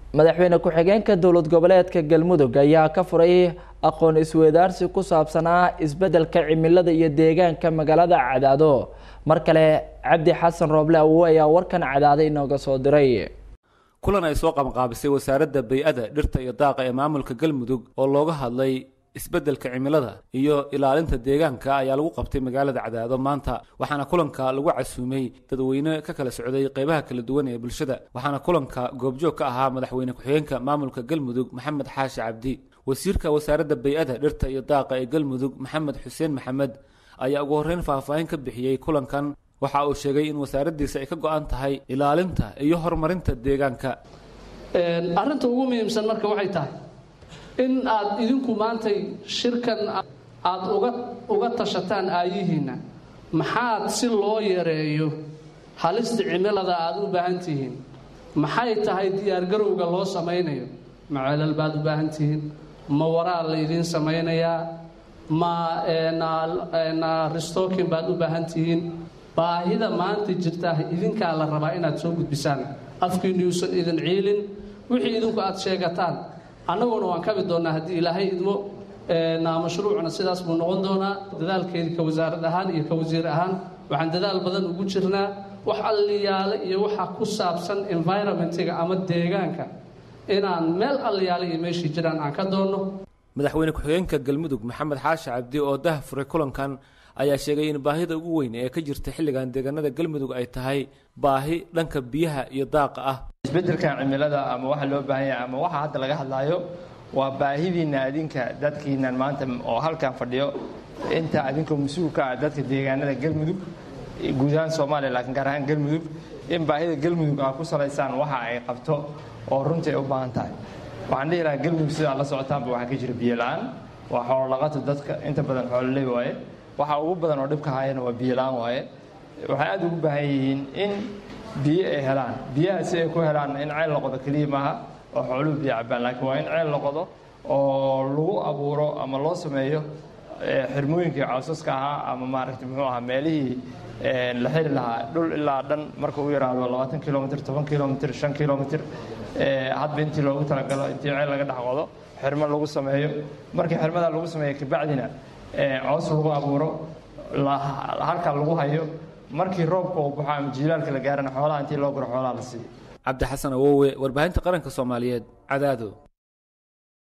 madaxweyne ku-xigeenka dowlad goboleedka galmudug ayaa ka furay aqoon isweydaarsi ku saabsanaa isbeddelka cimilada iyo deegaanka magaalada cadaado mar kale cabdi xasan rooble awowe ayaa warkan cadaaday inooga soo diray kulan ay soo qabanqaabisay wasaaradda bay-ada dhirta iyo daaqa ee maamulka galmudug oo looga hadlay isbeddelka cimilada iyo ilaalinta deegaanka ayaa lagu qabtay magaalada cadaado maanta waxaana kulanka lagu casuumay dadweyne ka kala socday qeybaha kala duwan ee bulshada waxaana kulanka goobjoog ka ahaa madaxweyne ku-xigeenka maamulka galmudug maxamed xaashi cabdi wasiirka wasaaradda bay-ada dhirta iyo daaqa ee galmudug maxamed xuseen maxamed ayaa ugu horreyn faahfaahin ka bixiyey kulankan waxa uu sheegay in wasaaraddiisa ay ka go-an tahay ilaalinta iyo horumarinta deegaanka arrinta ugu muhiimsan marka waxay tahay in aad idinku maantay shirkan aada uga uga tashataan aayihiinna maxaad si loo yareeyo halista cimilada aada u baahan tihiin maxay tahay diyaargarowga loo samaynayo ma ceelal baad u baahan tihiin ma waraal laydiin samaynayaa ma ristookin baad u baahan tihiin baahida maanta jirta idinkaa la rabaa inaad soo gudbisaan afkiinu yuusan idin ciilin wixii idinku aada sheegataan annaguna waan kabi doonnaa haddii ilaahay idmo mashruucna sidaas buu noqon doonaa dadaalkeedii ka wasaarad ahaan iyo ka wasiir ahaan waxaan dadaal badan ugu jirnaa wax alliyaale iyo waxa ku saabsan environmentiga ama deegaanka inaan meel alliyaale iyo meeshii jiraan aan ka doonno madaxweyne ku-xigeenka galmudug maxamed xaashi cabdi oo dah furay kulankan ayaa sheegay in baahida ugu weyn ee ka jirta xilligan deegaanada galmudug ay tahay baahi dhanka biyaha iyo daaqa ah isbeddelkan cimilada ama waxa loo baahan yahay ama waxa hadda laga hadlaayo waa baahidiinna adinka dadkiinan maanta oo halkan fadhiyo inta adinkoo mas-uulka ah dadka deegaanada galmudug guud ahaan soomaaliya laakiin gaar ahaan galmudug in baahida galmudug aa ku salaysaan waxa ay qabto oo runtii ay u baahan tahay waxaan dhihi lahaa galmudug sidaa la socotaanba waxaa ka jira biyo la-aan waa xoololaqato dadka inta badan xoololey waaye waxa ugu badan oo dhibka hayana waa biyo la-aan waaye waxay aada ugu baahan yihiin in biyo ay helaan biyaha si ay ku helaan in ceel la qodo keliya maaha oo xooluhu biyo cabaan laakiin waa in ceel la qodo oo lagu abuuro ama loo sameeyo xirmooyinkii cawsaska ahaa ama maaragta muxuu ahaa meelihii la xiri lahaa dhul ilaa dhan marka u yaraado labaatan kilomitr toban kilomitr shan kilomitr hadba intii loogu talagalo intii ceel laga dhex qodo xirmo lagu sameeyo markii xirmada lagu sameeyo kabacdina coos lagu abuuro halkaa lagu hayo markii roobka uu baxo ama jiilaalka la gaarana xoolaha intii loo guro xoolaha la siiyo cabdi xasan awowe warbaahinta qaranka soomaaliyeed cadaado